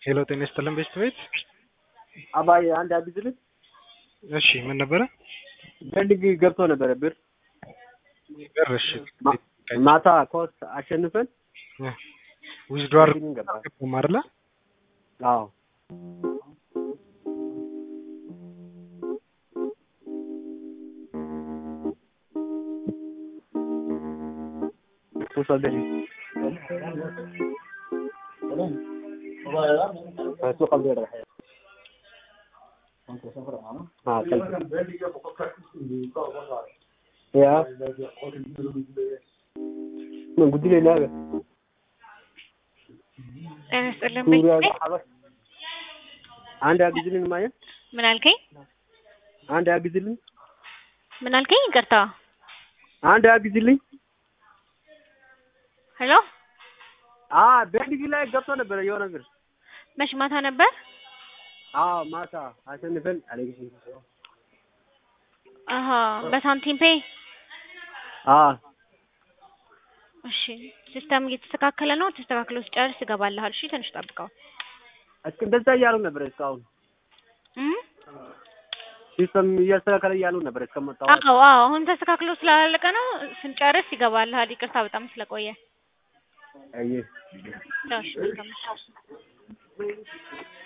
ሄሎ ጤና ይስጥልን ቤስት ቤት። አባዬ አንድ አግዝልኝ። እሺ ምን ነበረ? ፈልግ ገብቶ ነበረ ብር ብር እሺ ማ- ማታ ኮስ አሸንፈን ዊዝድዋር ፈልግን ገባ። አይደለ? አዎ وصل سوق البيض الحين اه يا من قلت لي لا ጤና ይስጥልን ቤት ቤት አንድ አግዝልን ማየ ምን አልከኝ? አንድ አግዝልን ምን አልከኝ? ይቅርታ። አንድ አግዝልኝ ሄሎ አ ቤንዲግ ላይ ገብቶ ነበረ የሆነ ብር መች ማታ ነበር? አዎ ማታ አሸንፈን አለግሽ አሀ በሳንቲም ፔ አ እሺ ሲስተም እየተስተካከለ ነው። ተስተካክሎ ሲጨርስ ይገባልሃል። እሺ ትንሽ ጠብቀው። እስከ እንደዛ እያሉ ነበር እስካሁን እም? ሲስተም እያስተካከለ እያሉ ነበር እስከመጣሁ አዎ አዎ አሁን ተስተካክሎ ስላለቀ ነው። ስንጨርስ ይገባልሃል። ይቅርታ በጣም ስለቆየ። አይ እሺ መልካም